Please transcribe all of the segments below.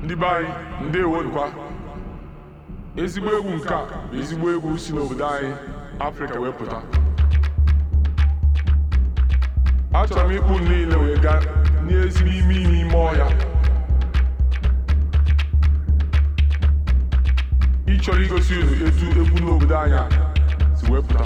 ndị be anyị ndewodukwa ezigbo egwu nke a bụ ezigbo egwu si n'obodo anyị afrịka wee pụta achọrọ m ịkpụ niile wee gaa n'ezigbo ime ime ime ọhịa ịchọrọ igosi unu etu egwu n'obodo anyị a si wee pụta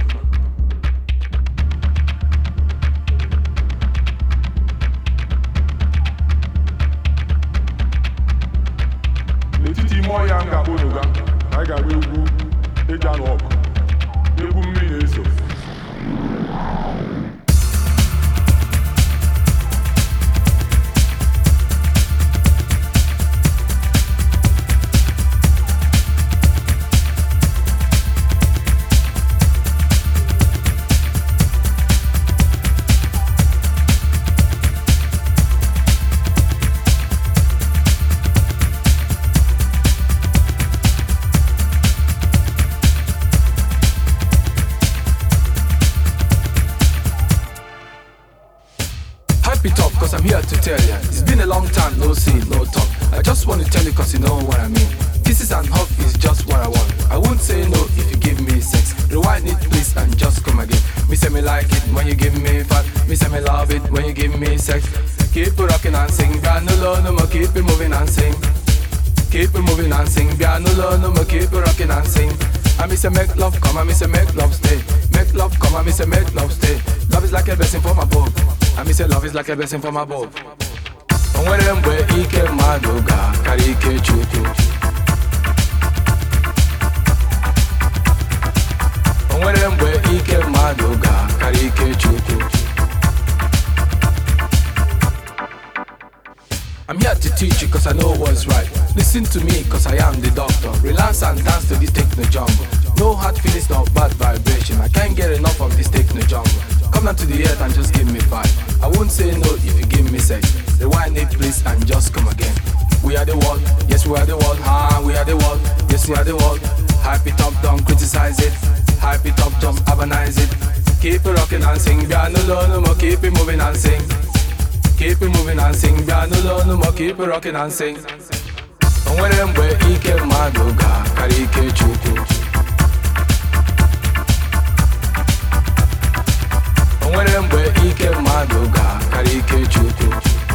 n'etiti ime ọhịa m ga-akpọ unu ga ka anyị ga-agba egwu eji anụ ọgụ egwu mmiri na-eso Hype it up, cause I'm here to tell ya. It's been a long time, no see, no talk. I just want to tell you, cause you know what I mean. Kisses and hug is just what I want. I won't say no if you give me sex. Rewind it, please, and just come again. Me say me like it when you give me fat. Me say me love it when you give me sex. Keep it rocking and sing. Got no low, no more, keep it moving and sing. Keep it moving and sing. Got no low, no more, keep it rocking and sing. I me say make love come, I me say make love stay. Make love come, I me say make love stay. Love is like a blessing from above. I me say love is like a blessing from above. O nwere mgbe ike mmadụ ga-akarị ike Chukwu. O nwere mgbe ike mmadụ ga-akarị ike Chukwu. I'm here to teach you cause I know what's right. Listen to me cause I am the doctor. Relax and dance to this techno jungle. No hard feelings, no bad vibration. I can't get enough of this techno jungle. Come down to the earth and just give me five. I won't say no if you give me sex. Rewind it please and just come again. We are the world, yes we are the world. Ah, we are the world, yes we are the world. Hype it up, don't criticize it. Hype it up, just urbanize it. Keep it rocking and sing. Yeah, no, no, no more. Keep it moving and sing. Keep it moving and sing. Yeah, no, no, no more. Keep it rocking and sing. O nwere mgbe ike mmadụ ga-akarị ike Chukwu. O nwere mgbe ike mmadụ ga-akarị ike Chukwu.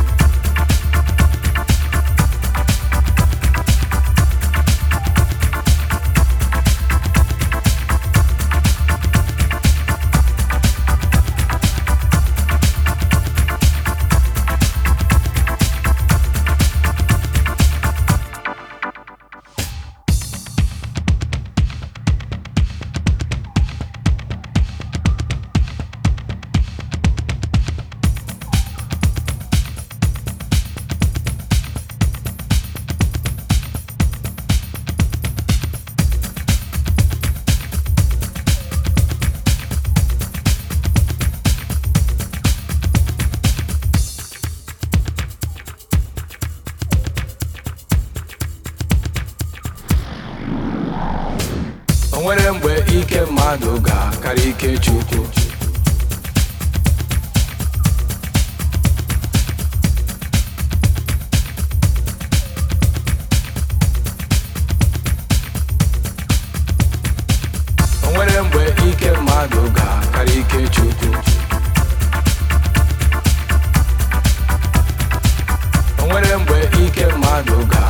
O nwere mgbe ike mmadụ ga-akarị ike Chukwu. O nwere mgbe ike mmadụ ga-akarị ike Chukwu. O nwere mgbe ike mmadụ ga